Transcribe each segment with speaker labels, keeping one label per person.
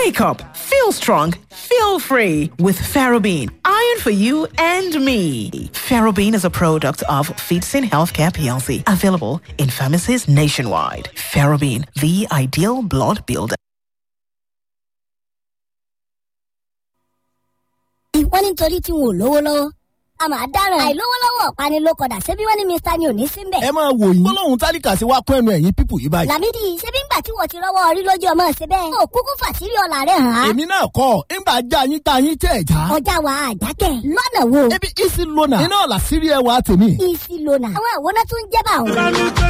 Speaker 1: Wake up, feel strong, feel free with Ferrobene. Iron for you and me. Ferrobene is a product of Feetsin Healthcare PLC, available in pharmacies nationwide. Ferrobene, the ideal blood builder.
Speaker 2: wọ́n ní nítorí tí wọn ò lówó lọ́wọ́ a máa dáràn àìlówó lọ́wọ́ ọ̀pánilókọ̀dà ṣebí wọ́n ní mr ni ò ní sí mbẹ̀.
Speaker 3: ẹ máa wò yín gbólóhùn tálíkà sí wa kún ẹnu ẹ̀yìn pípù yìí báyìí.
Speaker 2: làmídì ṣebí ńgbà tí wọ́n ti rọ́wọ́ orí lójú ọmọ ṣe bẹ́ẹ̀. ó kúkú fàṣírí ọ̀la rẹ̀ hàn án.
Speaker 3: èmi náà kọ́ ńgbà já yín tá yín tẹ̀ já.
Speaker 2: ọjà wa àjákẹ́ lọ́nà wo.
Speaker 3: ebi isi lona iná ọ̀la sírí ẹwà tèmi.
Speaker 2: isi lona àwọn àwòrán tó ń jẹ́ bá òun.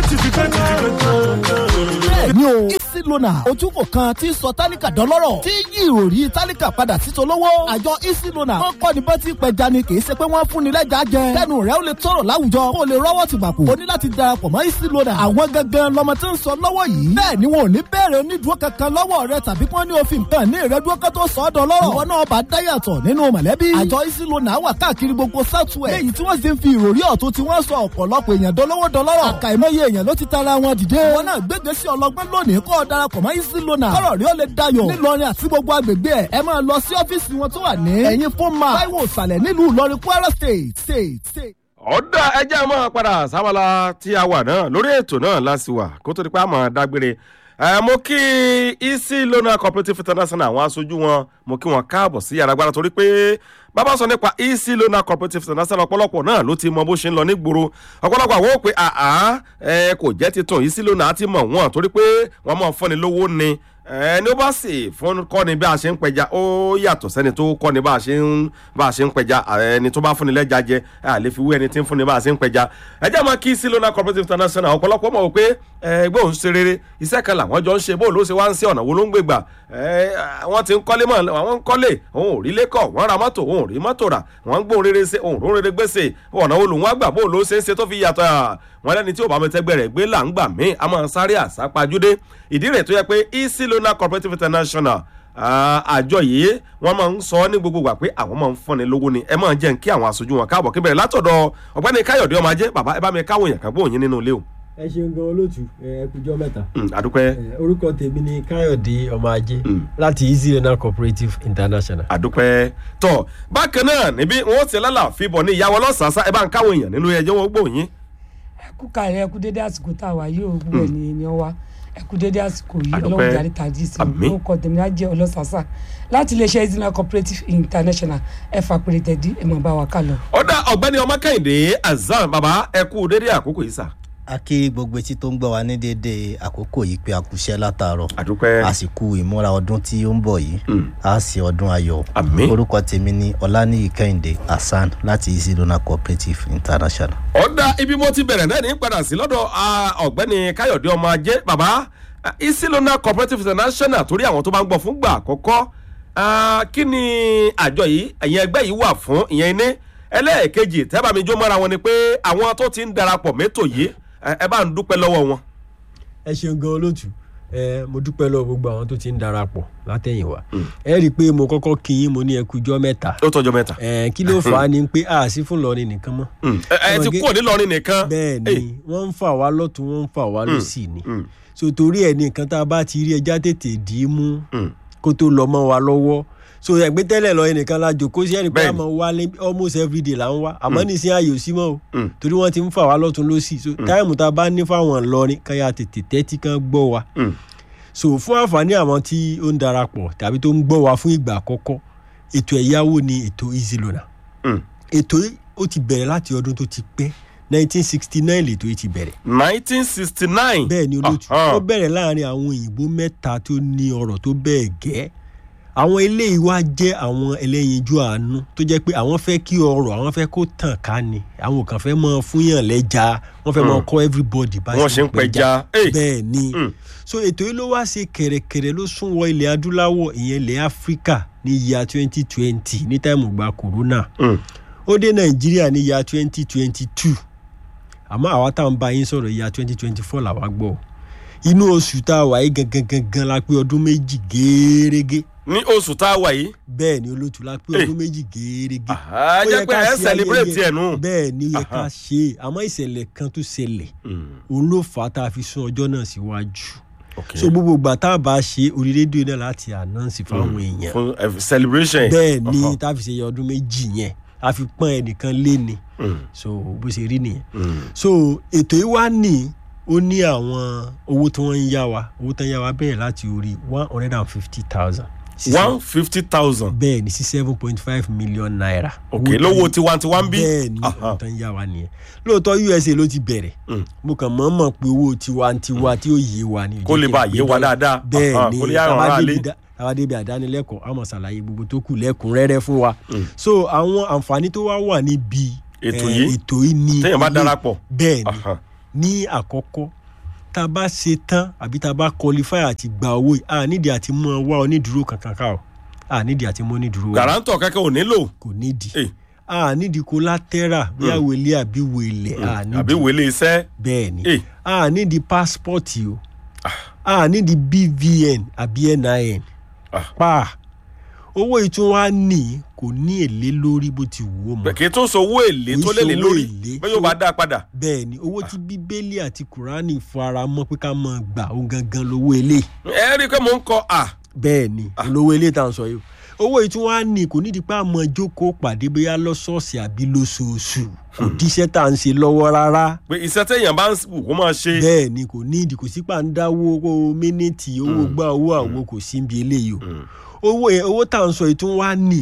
Speaker 3: bẹ́ẹ̀ni o isi lona ojúkò kan tí ń sọ tálíkà dọ́lọ́rọ̀ tí yí ìròrí tálíkà padà sí tolówó. àjọ isi lona wọ́n kọ́ ni bọ́tí pẹja ni kì í ṣe pé wọ́n fún ni lẹ́jà jẹ. kẹ́nu rẹ̀ ó lè tọrọ láwùjọ kó o lè rọ́wọ́ ti gbàpò. o ní láti darapọ̀ mọ́ isi lona. àwọn gangan lọmọ tí ń sọ lọ́wọ́ yìí. bẹ́ẹ̀ ni wọn ò ní bẹ̀rẹ̀ onídùúró kankan lọ́wọ́ rẹ tàbí kí wọ́n ní òfin kan ní ìrẹ́dúró kan tó sọ ọ́ dọ́lọ́rọ̀. ìwọ náà bá dáyàtọ̀ nínú mọ̀lẹ́bí. àjọ isi lona wà káàkiri gbogbo southwest. léyìí tí wọ́n sì ń fi ìròrí ọ̀tún tí wọ́n sọ ọ̀pọ̀lọpọ̀ èèyàn dolówó dọlọ́rọ̀. àkàìmọye èèyàn ló ti tara wọn dìde. wọn náà gbégbé sí ọlọgbọ́n lónìí kó o darapọ̀ mọ́ isi lona. kọ́rọ̀ rí ó lè dayọ̀. nílọrin àti gbogbo agbègbè ẹ̀ ẹ máa lọ sí ọ́fíìsì wọn tó wà ní. ẹ̀yin fún ma táíwò ìsàlẹ̀ nílùú ìlọrin kwara state state state.
Speaker 4: ọ̀dà ẹjẹ́ máa padà sábàlá tí a wà náà lórí ètò náà láti wà kó tó di pé a máa dágbére ẹ mo kí easy loan cooperative international àwọn aṣojú wọn mo kí wọn káàbọ̀ sí yàrá gbára torí pé bàbá sọ nípa easy loan cooperative international ọ̀pọ̀lọpọ̀ náà ló ti mọ bó ṣe ń lọ nígboro ọ̀pọ̀lọpọ̀ àwọn ò pé àá ẹ kò jẹ́ titun easy loan àti mọ̀ wọ́n torí pé wọ́n mọ̀ fọ́ni lówó ni ẹni ó bá sì fún kọ́ni bí a ṣe ń pẹja ó yàtọ̀ sẹ́ni tó kọ́ni bá a ṣe ń bá a ṣe ń pẹja ẹni tó bá fúnni lẹ́ja jẹ a lè fi wé ẹni tí ń fúnni bá a ṣe ń pẹja ẹ jẹ́ máa kí sílónà cooperative international ọ̀pọ̀lọpọ̀ mọ̀ wípé ẹgbẹ́ òun ṣe rere iṣẹ́ kan làwọn jọ ń ṣe bóòlù ó ṣe wá ń ṣe ọ̀nà wo ló ń gbé gbà wọ́n ti ń kọ́lé mọ̀ àwọn ń kọ́lé òun ò rí lẹ́kọ̀ wọ́n ra mọ́tò òun ò rí mọ́tò rà wọ́n ń gbóhùn rere ṣe òun rún rere gbèsè ọ̀nà olùwọ́n àgbà bóòlù ó ṣe ń ṣe tó fi yàtọ̀ wọn lẹ́ni tí ò bá mi tẹ́gbẹ́ rẹ̀ gbé là ń gbà mí a máa sáré àsápajúdé ìdí rẹ̀ tó yẹ pé easy loan cooperative international àjọ yìí wọ́n máa ń sọ ní gbogbo gbà pé àwọn máa ń fúnni lówó ni ẹ máa jẹ́ kí àwọn aṣojú wọn káàbọ̀ kí bẹ̀rẹ̀ látọ̀dọ̀ ọ̀gbẹ́ni káyọ̀dé ọmọ ajé bàbá ẹ bá mi káwọn èèyàn kan gbóhùn yín nínú ilé o.
Speaker 5: ẹ ṣeun gan olóòtú ẹ kújọ mẹta.
Speaker 4: àdúpẹ́.
Speaker 5: orúkọ tèmi ni káyọ̀dé ọmọ ajé láti easy renal cooperative international.
Speaker 4: àdúpẹ́ tọ bákan náà níbí wọn ti lálà fíbọn ní ìyàwó ọlọ́sàásá ẹ bá ń káwọn èèyàn nínú ẹjọ́ wọn gbóhùn yín.
Speaker 6: ẹ kú kàlẹ́ ẹ kú dédé àsìkò tá a wà yìí òògùn ẹ̀ ní ni ọ wa ẹ kú dédé àsìkò yìí
Speaker 4: Àdúpẹ́.
Speaker 6: ọlọ́run jàre tàjí sí i ó kọ tèmi náà jẹ́ ọlọ́sàásà láti iléeṣẹ́ izina cooperative international ẹ fà pèrè tẹ̀dí ẹ mọ̀ bá wa kà lọ.
Speaker 4: ọ̀dà ọ̀gbẹ́ni ọmọ kẹ́hìndé azan bàbá ẹ kú dédé àkókò yìí sà.
Speaker 7: a kí gbogbo etí tó ń gbọ́ wa ní déédéé àkókò yìí pé a kú iṣẹ́ látàárọ̀
Speaker 4: àdúpẹ́.
Speaker 7: àsìkò ìmúra ọdún tí ó ń bọ̀ yìí a sì ọdún ayọ̀
Speaker 4: Àmín.
Speaker 7: orúkọ tèmi ni ọláníyì kẹ́hìndé hasan láti easy donor cooperative international.
Speaker 4: ọ̀dà ibi mo ti bẹ̀rẹ̀ náà ní padà sí lọ́dọ̀ ah, ọ̀gbẹ́ni káyọ̀dé ọmọ ajé bàbá ah, isilona cooperative international torí àwọn tó bá ń gbọ́ fún gbà àkọ́kọ́ ah, kí ni àjọ yìí ẹ̀yìn ẹgbẹ́ yìí wà fún ìyẹn ní ẹlẹ́ẹ̀kejì tẹ́bà mi jó mọ́ra wọn ni pé àwọn tó ti ń darapọ̀ mẹ́tò yìí ẹ ẹ bá ń dúpẹ́ lọ́wọ́ wọn.
Speaker 5: ẹ ṣeun gan olóòtú ẹ mo dúpẹ́ lọ gbogbo àwọn tó ti ń darapọ̀ látẹ̀yìnwá ẹ rí i pé mo kọ́kọ́ kí yín mo ní ẹ kújọ́ mẹ́ta
Speaker 4: ó tọjọ́ mẹ́ta.
Speaker 5: ẹ kí ló fà á ni pé a sí fún lọrin nìkan mọ́.
Speaker 4: Mm. ẹ ẹ ti kúrò nílọrin nìkan.
Speaker 5: bẹ́ẹ̀
Speaker 4: Hey.
Speaker 5: ni wọ́n ń fà wá lọ́tún wọ́n ń fà wá lọ́sì ni
Speaker 4: mm.
Speaker 5: so torí ẹ̀ ní nǹkan tá a bá ti rí ẹja tètè dì í mú
Speaker 4: Mm.
Speaker 5: kó tó lọ mọ́ wa lọ́wọ́ so ẹgbẹ́ tẹ́lẹ̀ lọ ẹnìkan la jòkó sí ẹnì pé
Speaker 4: Bẹ́ẹ̀ni.
Speaker 5: àmọ́ wa lé almost everyday là ń wá àmọ́ nísìnyí ayò sí mọ́ o
Speaker 4: Mm.
Speaker 5: torí wọ́n ti ń fà wá lọ́tún lọ́sì so táìmù tá a bá ní fáwọn ìlọrin kan yà tètè tẹ́tí kan gbọ́ wa
Speaker 4: Mm.
Speaker 5: so fún àǹfààní àwọn tí ó ń darapọ̀ tàbí tó ń gbọ́ wa fún ìgbà àkọ́kọ́ ètò ẹ̀yáwó ni ètò easy loan
Speaker 4: Mm.
Speaker 5: ètò yìí ó ti bẹ̀rẹ̀ láti ọdún tó ti pẹ́ 1969 lètò yìí ti bẹ̀rẹ̀
Speaker 4: nineteen sixty nine.
Speaker 5: bẹ́ẹ̀ ni olóòtú ó bẹ̀rẹ̀ láàrin àwọn òyìnbó mẹ́ta tó ní ọ̀rọ̀ tó bẹ́ẹ̀ gẹ́ àwọn eléyìí wá jẹ́ àwọn ẹlẹ́yinjú àánú tó jẹ́ pé àwọn fẹ́ kí ọrọ̀ àwọn fẹ́ kó tàn ká ni àwọn kan fẹ́ mọ fúnyàn lẹ́ja wọ́n fẹ́ mọ
Speaker 4: Mm.
Speaker 5: kọ́ everybody bá
Speaker 4: wọ́n ṣe ń pẹja. Hey.
Speaker 5: bẹ́ẹ̀ ni
Speaker 4: Mm.
Speaker 5: so ètò yìí ló wá ṣe kẹ̀rẹ̀kẹ̀rẹ̀ ló sún wọ ilẹ̀ adúláwọ̀ ìyẹn ilẹ̀ áfíríkà ní yíya 2020 ní táìmù gba corona
Speaker 4: Mm.
Speaker 5: ó dé nàìjíríà ní yíya 2022 àmọ́ àwa tá à ń bá yín sọ̀rọ̀ yíya 2024 làwa gbọ́ inú oṣù tá a wà yìí gangan gangan la pé ọdún méjì géérégé
Speaker 4: ní oṣù tá a wà yìí.
Speaker 5: bẹ́ẹ̀ ni olóòtú la pé
Speaker 4: Eh.
Speaker 5: ọdún méjì géérégé
Speaker 4: Ah,
Speaker 5: Ó
Speaker 4: jẹ́
Speaker 5: yẹ
Speaker 4: pé
Speaker 5: ká
Speaker 4: ẹ
Speaker 5: ṣe
Speaker 4: celebrate
Speaker 5: ayẹyẹ.
Speaker 4: ẹ̀ nù.
Speaker 5: bẹ́ẹ̀ ni ó yẹ ká
Speaker 4: Aha.
Speaker 5: ṣe é àmọ́ ìṣẹ̀lẹ̀ kan tó ṣẹlẹ̀
Speaker 4: Mm.
Speaker 5: òun ló fà á tá a fi sún ọjọ́ náà síwájú
Speaker 4: Okay.
Speaker 5: so gbogbo ìgbà tá a bá ṣe orí rédíò náà láti announce fáwọn èèyàn
Speaker 4: fún eh, celebration yẹn.
Speaker 5: bẹ́ẹ̀ ni
Speaker 4: Ọ̀hán.
Speaker 5: tá a fi ṣe ọdún méjì yẹn a fi pọ́n ẹnìkan lé ni
Speaker 4: Mm,
Speaker 5: so bó ṣe rí nìyẹn
Speaker 4: mm.
Speaker 5: so ètò yìí wá ní ó ní àwọn owó tí wọ́n ń yá wa owó tí wọ́n ń yá wa bẹ̀rẹ̀ láti orí one hundred and fifty thousand
Speaker 4: one fifty thousand.
Speaker 5: bẹ́ẹ̀ ni sí seven point five million naira.
Speaker 4: ok
Speaker 5: Owó tí-
Speaker 4: lówó tiwantiwa ń bí.
Speaker 5: bẹ́ẹ̀ ni
Speaker 4: Aha.
Speaker 5: owó tó ń yá wa nìyẹn lóòótọ́ usa ló ti bẹ̀rẹ̀
Speaker 4: Mm.
Speaker 5: mo kàn mọ́ mọ̀ pé owó tiwantiwa tí ó yé wa ni.
Speaker 4: Kó lè bá yé wa dáadáa. Aha,
Speaker 5: bẹ́ẹ̀ ni
Speaker 4: kó lè yá àwọn ará ilé.
Speaker 5: táwa débi àdánilẹ́kọ̀ọ́ àmọ̀ ṣàlàyé gbogbo tó kù lẹ́kùnrẹ́rẹ́ fún wa. so àwọn àǹfààní tó wá wà níbi
Speaker 4: Ètò
Speaker 5: eh,
Speaker 4: yìí?
Speaker 5: ètò yìí ni
Speaker 4: téèyàn bá
Speaker 5: ilé-
Speaker 4: darapọ̀.
Speaker 5: bẹ́ẹ̀ ni
Speaker 4: Aha.
Speaker 5: ní àkọ́kọ́ tá a bá ṣe tán àbí tá a bá qualify àti gba owó yìí a nídìí àti mú ọ wá onídùúró kankan ká o a nídìí àti mú onídùúró wá
Speaker 4: garantọ kẹkẹ ò nílò.
Speaker 5: kò nídìí
Speaker 4: Eh.
Speaker 5: a nídìí collateral bí àwẹlé àbí wẹlẹ a
Speaker 4: àbí
Speaker 5: nídìí
Speaker 4: wèlé iṣẹ́.
Speaker 5: bẹ́ẹ̀ ni
Speaker 4: Eh.
Speaker 5: a nídìí passport o a nídìí bvn àbí nin
Speaker 4: Ah.
Speaker 5: pa owó ìtún wa ní kò ní èlé lórí bó ti wù ó mọ
Speaker 4: kì í tún sọ owó èlé
Speaker 5: Kì í
Speaker 4: tó lé lé
Speaker 5: ṣowó
Speaker 4: lórí
Speaker 5: èlé.
Speaker 4: bẹ́ẹ̀ yóò bá dá a padà.
Speaker 5: bẹ́ẹ̀ ni owó tí bíbélì àti kùránì fara mọ́ pé ká máa gbà ó gangan lówó eléyìí
Speaker 4: ẹ rí i pé mò ń kọ à.
Speaker 5: bẹ́ẹ̀ ni olówó ilé tá à ń sọ yìí owó yìí tí wọ́n á ní kò nídìí pé àmọ́ jókòó pàdé bóyá lọ́sọ̀ọ̀sì àbí lóṣooṣù kò díṣẹ́ tá à ń ṣe lọ́wọ́ rárá
Speaker 4: pé iṣẹ́ téèyàn bá ń wù kó máa ṣe.
Speaker 5: bẹ́ẹ̀ ni kò nídìí kò sí pàǹdáwó owó mínítì owó gbà owó àwo kò sí ibi eléyìí o owó yẹn owó tá à ń sọ yìí tí wọ́n á ní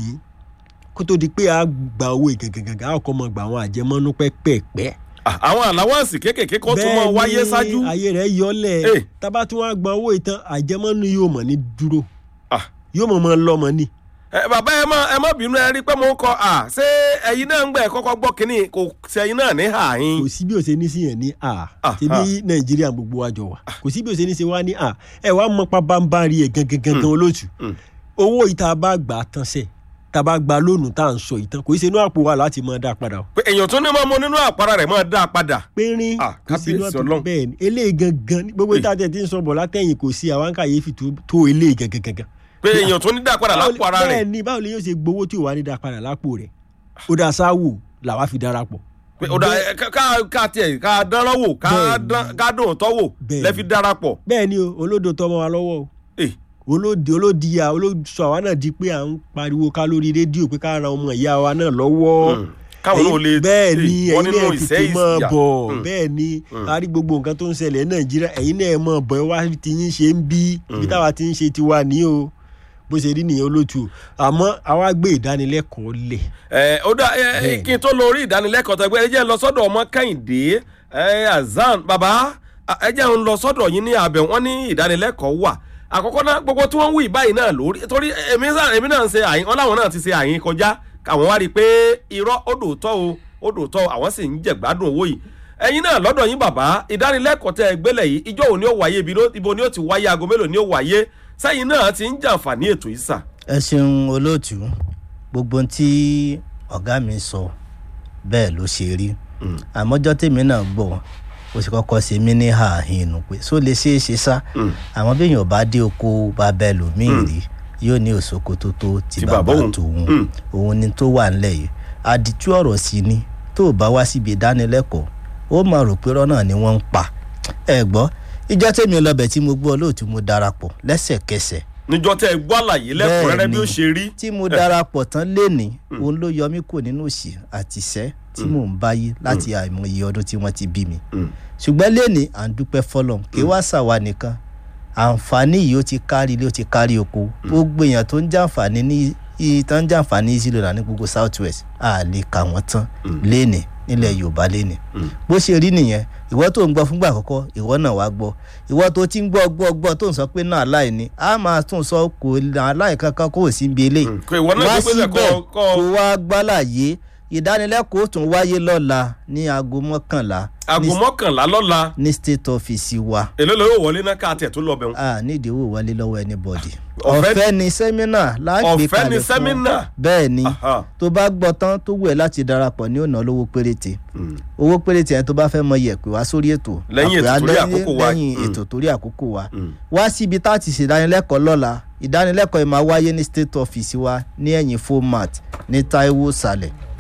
Speaker 5: kó tó di pé a gba owó ìgàngàngàn a kò mọ gba àwọn àjẹmọ́nú pẹ́pẹ́pẹ́
Speaker 4: Ah, àwọn àláwọ̀nsì kéékèèké kan tún máa wáyé ṣáájú.
Speaker 5: ayé rẹ̀ yọlẹ̀
Speaker 4: Eh.
Speaker 5: tábà tí wọ́n á gba owó ìtàn àjẹmọ́nú yóò mọ̀ ní dúró
Speaker 4: Ah.
Speaker 5: yóò mọ̀ mọ́ lọ́mọ ní.
Speaker 4: ẹ bàbá ẹ má ẹ má bínú ẹ rí i pé mò ń kọ à ṣé ẹyin náà ń gbẹ kọ́kọ́ gbọ́ kínní kò sí ẹyin náà ní àhín.
Speaker 5: kò sí bí o ṣe ní sí yẹn ní a
Speaker 4: Ah,
Speaker 5: ṣebí nàìjíríà gbogbo wa jọ wà kò sí bí o ṣe ní ṣe wá ní a ẹ wàá mọ pabambari ẹ gangan gangan olóòtú
Speaker 4: mm.
Speaker 5: owó yìí tá a bá gbà á tán sẹ tá a bá gba lónìí tá à ń sọ yìí tán kò í ṣe inú àpò wa láti máa dá a padà o
Speaker 4: pé èèyàn tún ní máa mú nínú àpárá rẹ̀ máa dá a padà.
Speaker 5: pínrín
Speaker 4: Ah,
Speaker 5: kò sí inú
Speaker 4: kábíyèsí
Speaker 5: àpò
Speaker 4: Ọlọ́run.
Speaker 5: bẹ́ẹ̀ ni eléyìí gangan ní gbogbo ìta tẹ̀ tí ń sọ bọ̀ látẹ̀yìn kò sí àwọn kàyéfì tó- tó eléyìí gangan gangan
Speaker 4: pé èèyàn tún ní dá a padà lápò ara
Speaker 5: bẹ́ẹ̀
Speaker 4: rẹ̀.
Speaker 5: ni báwo ni yóò ṣe gbowó tí ò wá ní dá a padà lápò rẹ̀ ó dá sáwù làwa fi darapọ̀
Speaker 4: pé ó dá ẹ, ká- ká ká tiẹ̀ ká dánrọ́ wò ká
Speaker 5: Bẹ́ẹ̀
Speaker 4: dán-
Speaker 5: ni.
Speaker 4: ká dùn tọ́ wò
Speaker 5: Bẹ́ẹ̀
Speaker 4: lẹ́fi
Speaker 5: ni.
Speaker 4: darapọ̀.
Speaker 5: bẹ́ẹ̀ ni o olódo tọmọ wa lọ́wọ́ o
Speaker 4: Eh,
Speaker 5: olódi olódi ya olósọ àwa náà di pé à ń pariwo ká lórí rédíò pé ká ran ọmọ ìyá wa náà lọ́wọ́
Speaker 4: Mm. káwọn náà lè
Speaker 5: bẹ́ẹ̀ ni
Speaker 4: eh, wọ́n
Speaker 5: ẹ̀yin
Speaker 4: nínú
Speaker 5: náà
Speaker 4: ìṣẹ́
Speaker 5: tètè máa
Speaker 4: ìyà.
Speaker 5: bọ̀
Speaker 4: Mm.
Speaker 5: bẹ́ẹ̀ ni a rí gbogbo nǹkan tó ń ṣẹlẹ̀ ní nàìjíríà ẹ̀yin náà máa bọ̀ ẹ wá ti yín ṣe ń bí ibi táwa ti ń ṣe tiwa ní o bó ṣe rí nìyẹn olótù àmọ́ àwa gbé ìdánilẹ́kọ̀ọ́ lẹ̀
Speaker 4: ẹ ó dá ẹ ẹ,
Speaker 5: Bẹ́ẹ̀.
Speaker 4: kí n tó lórí ìdánilẹ́kọ̀ọ́ tẹgbẹ́ ẹ jẹ́ n lọ sọ́dọ̀ ọmọ kẹ́hìndé ẹ azan bàbá a- ẹ jẹ́ n lọ sọ́dọ̀ yín ní abẹ wọn ní ìdánilẹ́kọ̀ọ́ wà àkọ́kọ́ náà gbogbo tí wọ́n ń wí báyìí náà lórí torí èmi sá- èmi náà ń ṣe àyín wọn láwọn náà ti ṣe àyín kọjá àwọn wá rí i pé irọ́ ó dòótọ́ o ó dòótọ́ o àwọn sì ń jẹ̀gbádùn owó yìí ẹ̀yin náà lọ́dọ̀ yín bàbá ìdánilẹ́kọ̀ọ́ tẹ gbélé yìí ìjọ òní ó wáyé ibi ló- ibo ni ó ti wáyé aago mélòó ni ó wáyé sẹ́yìn náà ti ń jàǹfààní ètò yìí sà.
Speaker 7: ẹ ṣeun olóòtú gbogbo ohun tí ọ̀gá mi sọ bẹ́ẹ̀ ló ṣe rí àmọ́jọ́ tèmi náà gbọ́ ó sì kọ́kọ́ ṣe mí ní ààhín inú pé só lè ṣeé ṣe sá àmọ́ béèyàn bá dé oko bàbá ẹlòmíì rí yóò ní òṣòkò tó tó ti
Speaker 4: Ti
Speaker 7: bàbá
Speaker 4: bàbá òun.
Speaker 7: tòun
Speaker 4: Mm.
Speaker 7: òun ni tó wà ńlẹ̀ yìí àdìtú ọ̀rọ̀ sí ni tó o bá wá síbi ìdánilẹ́kọ̀ọ́ ó máa rò pé rọ́nà ni wọ́n ń pa ẹ gbọ́ ìjọ tèmi lọbẹ̀ tí mo gbọ́ olóòtú mo darapọ̀ lẹ́sẹ̀kẹsẹ̀
Speaker 4: níjọ tẹ gbọ́ àlàyé lẹ́kùnrẹ́rẹ́ bí ó ṣe rí.
Speaker 7: tí mo darapọ̀ tán lénìí òun ló yọ mí kò nínú òṣì àti ìṣẹ́ tí mò ń báyé láti àìmọye ọdún tí wọ́n ti bí mi ṣùgbọ́n lénìí à ń dúpẹ́ fọlọ́n kí wá ṣàwa nìkan àǹfààní yìí ó ti kárí ilé ó ti kárí oko gbogbo èèyàn tó ń jàǹfààní ní i- tó ń jàǹfààní easy loan ní gbogbo south west a lè kà wọ́n tán lénìí nílẹ̀ yorùbá lénìí bó ṣe rí nìyẹn ìwọ tó ń gbọ́ fúngbà àkọ́kọ́ ìwọ náà wá gbọ́ ìwọ tó ti ń gbọ́ gbọ́ gbọ́ tó ń sọ pé náà aláì ni a máa tún sọ kò aláì kankan kó o sí ibi eléyìí
Speaker 4: kò ìwọ náà
Speaker 7: wá
Speaker 4: gbé pé
Speaker 7: síbẹ̀
Speaker 4: kọ́
Speaker 7: kó
Speaker 4: kọ́
Speaker 7: wá gbálàyé ìdánilẹ́kọ̀ọ́ tún wáyé lọ́la ní aago mọ́kànlá
Speaker 4: aago
Speaker 7: ní-
Speaker 4: mọ́kànlá lọ́la
Speaker 7: ní state office wa
Speaker 4: èló ló yóò wọlé náà ká tiẹ̀ tó lọ bẹ̀ wọn.
Speaker 7: a nídìí owó wọlé lọ́wọ́ anybody
Speaker 4: Ọ̀fẹ́-
Speaker 7: ọ̀fẹ́ ni sẹ́mínà láàgbé
Speaker 4: Ọ̀fẹ́
Speaker 7: kalẹ̀
Speaker 4: ni
Speaker 7: fún ọ.
Speaker 4: sẹ́mínà?
Speaker 7: bẹ́ẹ̀ ni
Speaker 4: Aha.
Speaker 7: tó bá gbọ́ tán tó wù ẹ́ láti darapọ̀ ní ọ̀nà olówó péréte owó péréte yẹn tó bá fẹ́ mọ yẹ̀ pé wá sórí ètò
Speaker 4: Lẹ́yìn ètò
Speaker 7: àpè
Speaker 4: torí
Speaker 7: alẹ́-
Speaker 4: àkókò wa.
Speaker 7: lẹ́yìn
Speaker 4: Mm.
Speaker 7: ètò torí àkókò wa wá síbi tá a ti ṣèdánilẹ́kọ̀ọ́ lọ́la ìdánilẹ́kọ̀ọ́ yìí máa wáyé ní state office wa ní ẹ̀yìn format ní taiwo sàlẹ̀ tó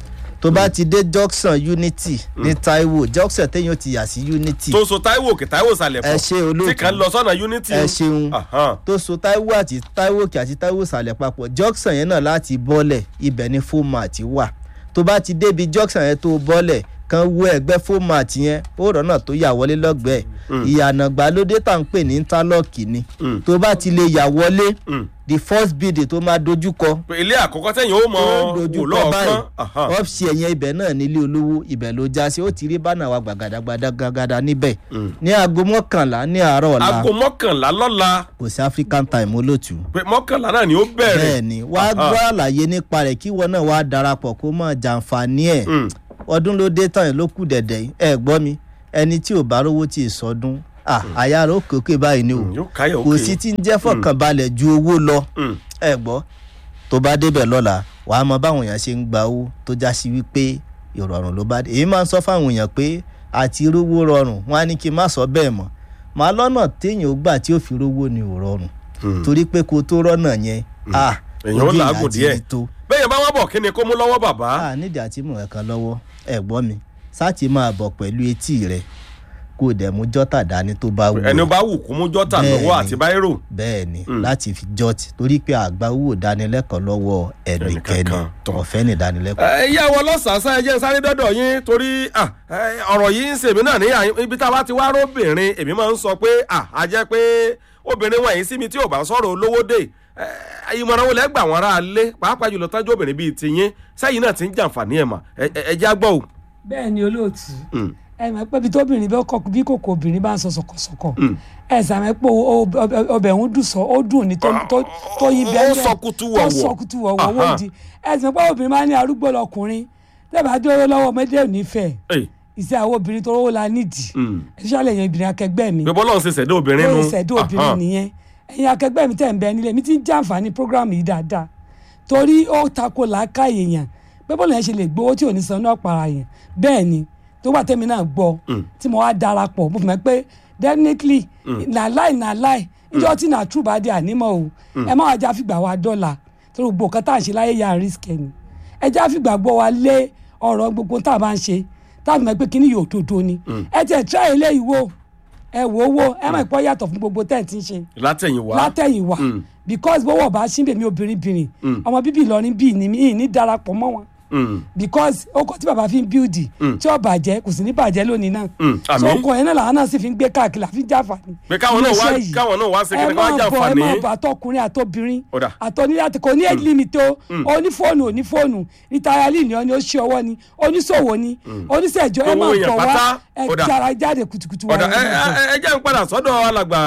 Speaker 7: tó bá ti dé junction unity ní taiwo junction téèyàn ti yà sí unity
Speaker 4: tó so taiwo òkè taiwo sàlẹ̀
Speaker 7: ẹ
Speaker 4: pọ̀
Speaker 7: ṣe olóòtú
Speaker 4: tí kan lọ sọ́nà unity.
Speaker 7: ẹ ṣeun
Speaker 4: Ahan.
Speaker 7: tó so taiwo àti taiwo òkè àti taiwo sàlẹ̀ papọ̀ junction yẹn náà láti bọ́lẹ̀ ibẹ̀ ni fomart wà tó bá ti débi junction yẹn tó bọ́lẹ̀ kan wọ ẹgbẹ́ fomart yẹn ó rọ́nà tó yà wọlé lọ́gbẹ̀ẹ́ ìyànà gbàlódé tá à ń pè ní interlock ni
Speaker 4: Mm.
Speaker 7: tó bá ti lè yà wọlé
Speaker 4: Mm.
Speaker 7: the first building tó máa dojúkọ
Speaker 4: pé ilé àkọ́kọ́ tẹ̀yìn ó mọ
Speaker 7: tó
Speaker 4: wò
Speaker 7: dojúkọ
Speaker 4: lọ́ọ̀kan.
Speaker 7: báyìí
Speaker 4: Ahan.
Speaker 7: ọ́fíìsì ẹ̀yẹn ibẹ̀ náà nílé olówó ibẹ̀ ló já sí ó ti rí bánà wa gbàgàdàgbàdàgbàdà níbẹ̀
Speaker 4: Mm.
Speaker 7: ní aago mọ́kànlá ní àárọ̀ ọ̀la
Speaker 4: aago mọ́kànlá lọ́la
Speaker 7: kò sí african time olóòtú
Speaker 4: pé mọ́kànlá náà ni ó bẹ̀rẹ̀.
Speaker 7: bẹ́ẹ̀ ni wàá gbọ́ àlàyé nípa rẹ̀ kí wọn náà wàá darapọ̀ kó mọ̀ jàǹfààní ẹ̀
Speaker 4: Mm.
Speaker 7: ọdún ló dé tán ló kù dẹ̀dẹ̀ yìí. ẹ gbọ́ mi ẹni tí ò bá rówó tí ì sọdún ah, àyà rẹ̀ ó kéèké báyìí ni o
Speaker 4: Mm, yóò káyọ̀
Speaker 7: kò
Speaker 4: òkè.
Speaker 7: sí tí ń jẹ́ fọkànbalẹ̀ ju owó lọ
Speaker 4: Mm.
Speaker 7: ẹ gbọ́ tó bá débẹ̀ lọ́la wàá mọ báwọn èèyàn ṣe ń gba owó tó já sí wípé ìrọ̀rùn ló bá dé èyí máa ń sọ fáwọn èèyàn pé àti rówó rọrùn wọn á ní kí n má sọ bẹ́ẹ̀ mọ́ màá lọ́nà téèyàn ó gbà tí ó fi rówó ni ò rọrùn
Speaker 4: Mm.
Speaker 7: torí pé kó tó rọ́nà yẹn ah
Speaker 4: Èèyàn ó
Speaker 7: ojú ìyá
Speaker 4: làágùn
Speaker 7: ti
Speaker 4: díẹ̀.
Speaker 7: rí tó
Speaker 4: bẹ́ẹ̀ yẹn bá wá bọ̀ kí ni kó mú lọ́wọ́ bàbá.
Speaker 7: a nídìí àti mú ẹ̀kan lọ́wọ́ ẹ̀ gbọ́ mi sáàtì máa bọ̀ pẹ̀lú etí rẹ̀ kó o dẹ̀ mú jọ́tà dání tó bá wù
Speaker 4: ẹni
Speaker 7: ọ́.
Speaker 4: bá wù kó mú jọ́tà
Speaker 7: Bẹ́ẹ̀
Speaker 4: lọ́wọ́
Speaker 7: ni.
Speaker 4: àti báírò.
Speaker 7: bẹ́ẹ̀ ni
Speaker 4: Mm.
Speaker 7: láti fi jọ́tì torí pé àgbà owó ìdánilẹ́kọ̀ọ́ lọ́wọ́ ẹnikẹ́ni
Speaker 4: Ẹnìkankan, tọ́.
Speaker 7: ọ̀fẹ́ ní ìdánilẹ́kọ̀ọ́.
Speaker 4: ẹ yá wọ lọ́sàásá ẹ jẹ́ sáré dọ́dọ̀ yín torí ah, ẹ, ọ̀rọ̀ yìí ń ṣèmi náà ní àyín- ibi tá a bá ti wá róbìnrin èmi máa ń sọ pé ah, a jẹ́ pé obìnrin wọ̀nyí sí mi tí ò bá sọ̀rọ̀ olówó dé ẹ, ìmọ̀ràn wo lẹ́ gbà wọ́n ara lé pàápàá jùlọ tọ́jú obìnrin bíi tiyín sẹ́yìn náà ti ń jàǹfààní ẹ̀ mà ẹ ẹ- ẹ já gbọ́ o.
Speaker 6: bẹ́ẹ̀ ni olóòtú
Speaker 4: Mm.
Speaker 6: ẹ mọ̀ pé bí tóbìnrin bẹ́ẹ̀ kọ́ bí kòkò obìnrin bá ń sọ sọ̀kọ̀sọ̀kọ̀
Speaker 4: Mm.
Speaker 6: ẹ sàmẹ́ pé o- o- ọbẹ̀ ọbẹ̀ ń dùn sọ ó dùn ní tó tó- tó yin bẹ́ẹ̀
Speaker 4: Ó sọ kutu wọ̀wọ̀.
Speaker 6: ó sọ kutu wọ̀wọ̀
Speaker 4: Aha.
Speaker 6: wọ́n di ẹ sàmẹ́ pé obìnrin máa ń ní arúgbó lọkùnrin tẹ́bà dúró lọ́wọ́ ọmọdé ò ní fẹ́
Speaker 4: Ẹ,
Speaker 6: ìṣe àwọn obìnrin tó rówó la nídìí
Speaker 4: mm.
Speaker 6: especially ẹ̀yin obìnrin akẹgbẹ́ mi
Speaker 4: pé bọ́lá ń ṣe ṣẹ̀dá obìnrin nu.
Speaker 6: lórí ìṣẹ̀dá obìnrin nìyẹn ẹ̀yin akẹgbẹ́ mi tẹ̀ ń bẹ nílé mi ti ń jàǹfààní program yìí dáadáa torí ó tako làákà èèyàn pé bọ́ọ̀lù yẹn ṣe lè gbowó tí ò ní san náà para yẹn bẹ́ẹ̀ ni tó wà tẹ́mi náà gbọ́ tí mo wá darapọ̀ mo fi mọ̀ pé definitely na lie na lie níjọ́ tí na true bá dé ànímọ̀ o ẹ má wàá já fìgbà wa dọ́là torí gbogbo nǹkan tá à ń ṣe láyé yà risk ẹ̀ ni ẹ já fìgbà gbọ́ wa lé ọ̀rọ̀ gbogbo tá a bá ń ṣe tá a fi mọ̀ pé kíní yóò dodo ni ẹ tẹ̀ try eléyìí wò ẹ wò ó wò ẹ mọ̀ ìpọ́ yàtọ̀ fún gbogbo tẹ̀ ẹ̀ ti ń ṣe
Speaker 4: látẹ̀yìn wá.
Speaker 6: látẹ̀yìn wá
Speaker 4: Mm.
Speaker 6: because bówó ọba ṣínbẹ̀ mi obìnrin bìnrin ọmọ bíbí Ìlọrin bíi ni mi ì ní darapọ̀ mọ́ wọn
Speaker 4: Mm.
Speaker 6: because ọkọ̀ tí bàbá fi ń bíldì tí ó bàjẹ́ kò sì ní bàjẹ́ lónìí náà
Speaker 4: Mm,
Speaker 6: so
Speaker 4: àmín.
Speaker 6: ọkọ̀ yẹn náà làwọn náà sì fi ń gbé káàkiri àfi jáfàní.
Speaker 4: pé káwọn náà wá
Speaker 6: Iléeṣẹ́ yìí.
Speaker 4: káwọn náà wá ṣe kí
Speaker 6: ẹ
Speaker 4: ni káwọn
Speaker 6: máa bọ̀ ẹ
Speaker 4: jàǹfààní.
Speaker 6: máa bọ̀ àtọkùnrin àtobìnrin
Speaker 4: Ó dà.
Speaker 6: àtọ́nílé àti kò ní age limit o onífóònù onífóònù rìtáyálì ni ọ ni ó ṣe ọwọ́ ni oníṣòwò ni oníṣẹ́jọ́ ẹ
Speaker 4: Owó
Speaker 6: máa
Speaker 4: èèyàn
Speaker 6: bọ̀
Speaker 4: pátá.
Speaker 6: wá ẹ
Speaker 4: Ó dà.
Speaker 6: jára jáde kùtùkùtù
Speaker 4: ọ̀dà
Speaker 6: wá
Speaker 4: ẹ ẹ ẹ jẹ́ ń padà sọ́dọ̀ alàgbà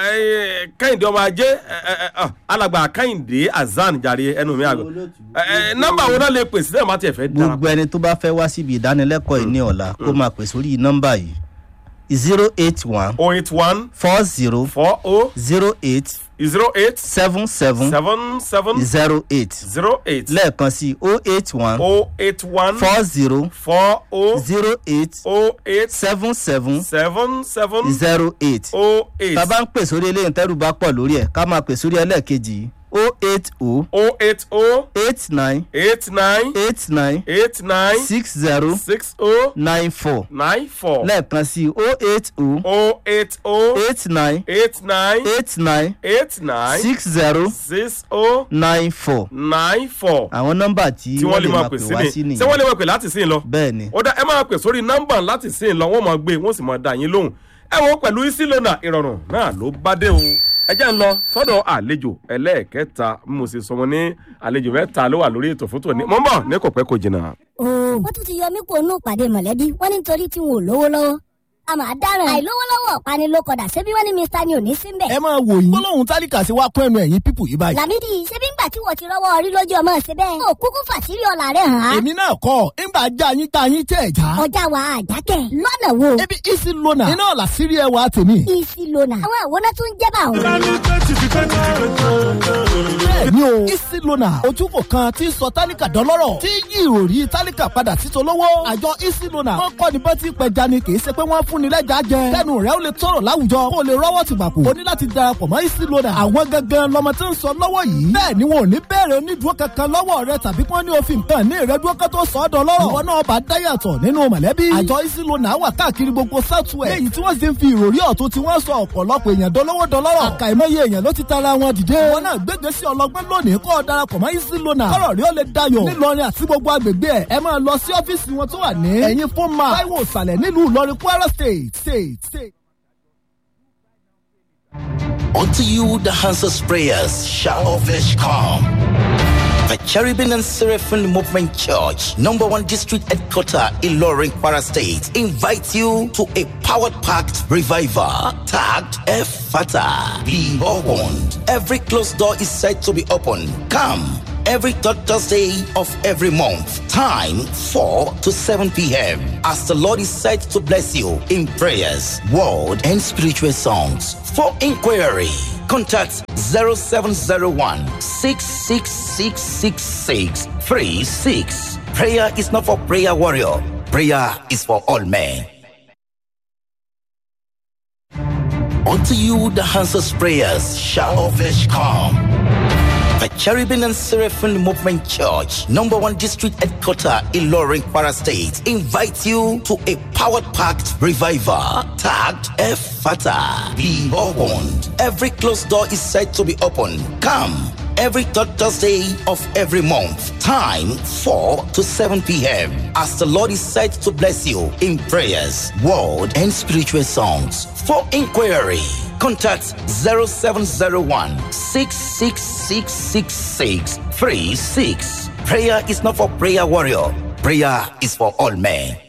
Speaker 4: ẹ, kẹ́hìndé ọmọ ajé ẹ, ẹ, ẹ, ọ, alàgbà kẹ́hìndé azan jàre ẹnu mi àgbà ẹ, ẹ, nọ́mbà wo náà lè pè sílẹ̀ má tiẹ̀ fẹ́ dára.
Speaker 7: gbogbo ẹni tó bá fẹ́ wá síbi ìdánilẹ́kọ̀ọ́ yìí ní ọ̀la kó máa pè sórí nọ́mbà yìí zero eight one
Speaker 4: oh eight one
Speaker 7: four zero
Speaker 4: four oh
Speaker 7: zero eight
Speaker 4: zero eight
Speaker 7: seven seven
Speaker 4: seven seven
Speaker 7: zero eight
Speaker 4: zero eight
Speaker 7: lẹ́ẹ̀kan sí o eight one
Speaker 4: oh eight one
Speaker 7: four zero
Speaker 4: four oh
Speaker 7: zero eight
Speaker 4: oh eight
Speaker 7: seven seven
Speaker 4: seven seven
Speaker 7: zero eight
Speaker 4: oh eight
Speaker 7: tá a bá ń pè sórí eléyìí tẹ́rù bá pọ̀ lórí ẹ̀ ká máa pè sórí ẹlẹ́ẹ̀kejì yìí o eight o
Speaker 4: oh eight oh
Speaker 7: eight nine
Speaker 4: eight nine
Speaker 7: eight nine
Speaker 4: eight nine
Speaker 7: six zero
Speaker 4: six oh
Speaker 7: nine four
Speaker 4: nine four
Speaker 7: lẹ́ẹ̀kan sí o eight o
Speaker 4: oh eight oh
Speaker 7: eight nine
Speaker 4: eight nine
Speaker 7: eight nine
Speaker 4: eight nine
Speaker 7: six zero
Speaker 4: six oh
Speaker 7: nine four
Speaker 4: nine four
Speaker 7: àwọn nọ́mbà tí
Speaker 4: tí wọ́n lè máa pè
Speaker 7: pè
Speaker 4: sí
Speaker 7: wá
Speaker 4: ni
Speaker 7: sí
Speaker 4: ṣé
Speaker 7: nìyẹn
Speaker 4: wọ́n lè máa pè láti sìn lọ.
Speaker 7: bẹ́ẹ̀ ni
Speaker 4: ó dá ẹ máa pè sórí nọ́mbà láti sìn lọ wọ́n máa gbé wọ́n sì máa dá yín lóhùn ẹ wo pẹ̀lú isilona ìrọ̀rùn náà ló bá dé o ẹ jẹ́ ń lọ sọ́dọ̀ àlejò ẹlẹ́ẹ̀kẹta bí mo sì sọ wọn ní àlejò mẹ́ta ló wà lórí ètò fún tòní mọ́ ń bọ̀ ní kò pẹ́ kò jìnnà.
Speaker 2: wọ́n tún ti yọ mí kó nù pàdé mọ̀lẹ́bí wọ́n ní nítorí tí wọn ò lówó lọ́wọ́ a máa dáràn àìlówó lọ́wọ́ ọ̀pani ló kọ̀dà ṣebí wọ́n ní mr ni ò ní sí mbẹ̀.
Speaker 3: ẹ máa wò yín gbólóhùn tálíkà sí wá kún ẹnu ẹ̀yìn pípù yìí báyìí.
Speaker 2: làmídì ṣebí ńgbà tí wọ́n ti rọ́wọ́ orí lójú ọmọ ṣe bẹ́ẹ̀. ó kúkú fàṣírí ọ̀la rẹ̀ hàn án.
Speaker 3: èmi náà kọ́ ńgbà já yín tá yín tẹ̀ já.
Speaker 2: ọjà wa àjákẹ́ lọ́nà wo.
Speaker 3: ebi isi lona iná ọ̀la sírí ẹwà tèmi.
Speaker 2: isi lona àwọn àwòrán tó ń jẹ́ bá òun.
Speaker 3: bẹ́ẹ̀ ni o o. easy loaner ojúkò kan tí ń sọ tálíkà dọ́lọ́rọ̀ tí yí ìròrí tálíkà padà títolówó. àjọ easy loaner wọ́n kọ́ ni bá ti pẹja ni kì í ṣe pé wọ́n fún ni lẹ́jà jẹ. kẹ́nu rẹ̀ ó lè tọrọ láwùjọ kó o lè rọ́wọ́ ti gbàpò. o ní láti darapọ̀ mọ́ easy loaner. àwọn gangan lọmọ tí ń sọ lọ́wọ́ yìí. bẹ́ẹ̀ ni wọn ò ní bẹ̀rẹ̀ onídùúró kankan lọ́wọ́ rẹ tàbí kí wọ́n ní òfin kan ní ìrẹ́dúró kan tó sọ ọ́ dọ́lọ́rọ̀. ìwọ náà bá dáyàtọ̀ nínú mọ̀lẹ́bí. àjọ easy loaner wà káàkiri gbogbo southwest. léyìí tí wọ́n sì ń fi ìròrí ọ̀tún tí wọ́n sọ ọ̀pọ̀lọpọ̀ èèyàn dolówó dọlọ́rọ̀. àkàìmọye èèyàn ló ti tara wọn dìde. wọn náà gbégbé sí ọlọgbẹ́ lónìí kọ́ ọ darapọ̀ mọ́ easy loaner. kọ́rọ̀ rí ó lè dayọ̀. nílọrin àti gbogbo agbègbè ẹ̀ ẹ máa lọ sí ọ́fíìsì wọn tó wà ní. ẹ̀yin fún ma táíwò ìsàlẹ̀ nílùú ìlọrin kwara state state state.
Speaker 8: Unto you the answers prayers shall of flesh come. The Cherubim and Seraphim Movement Church, number one district headquarter in Loring, Kwara State, invite you to a powered packed revival tagged Efata. Be opened. Every closed door is said to be open. Come every third Thursday of every month. Time 4 to 7 p.m. As the Lord is said to bless you in prayers, word, and spiritual songs. For inquiry, contact 0701 6666636. Prayer is not for prayer warrior. Prayer is for all men. Unto you the answers prayers shall of flesh come. The Cherubim and Seraphim Movement Church, number one district headquarter in Loring, Kwara State, invite you to a powered packed revival tagged Efata. Be opened. Every closed door is said to be open. Come every third Thursday of every month. Time 4 to 7 p.m. As the Lord is said to bless you in prayers, word, and spiritual songs. For inquiry, contact 0701 6666636. Prayer is not for prayer warrior. Prayer is for all men.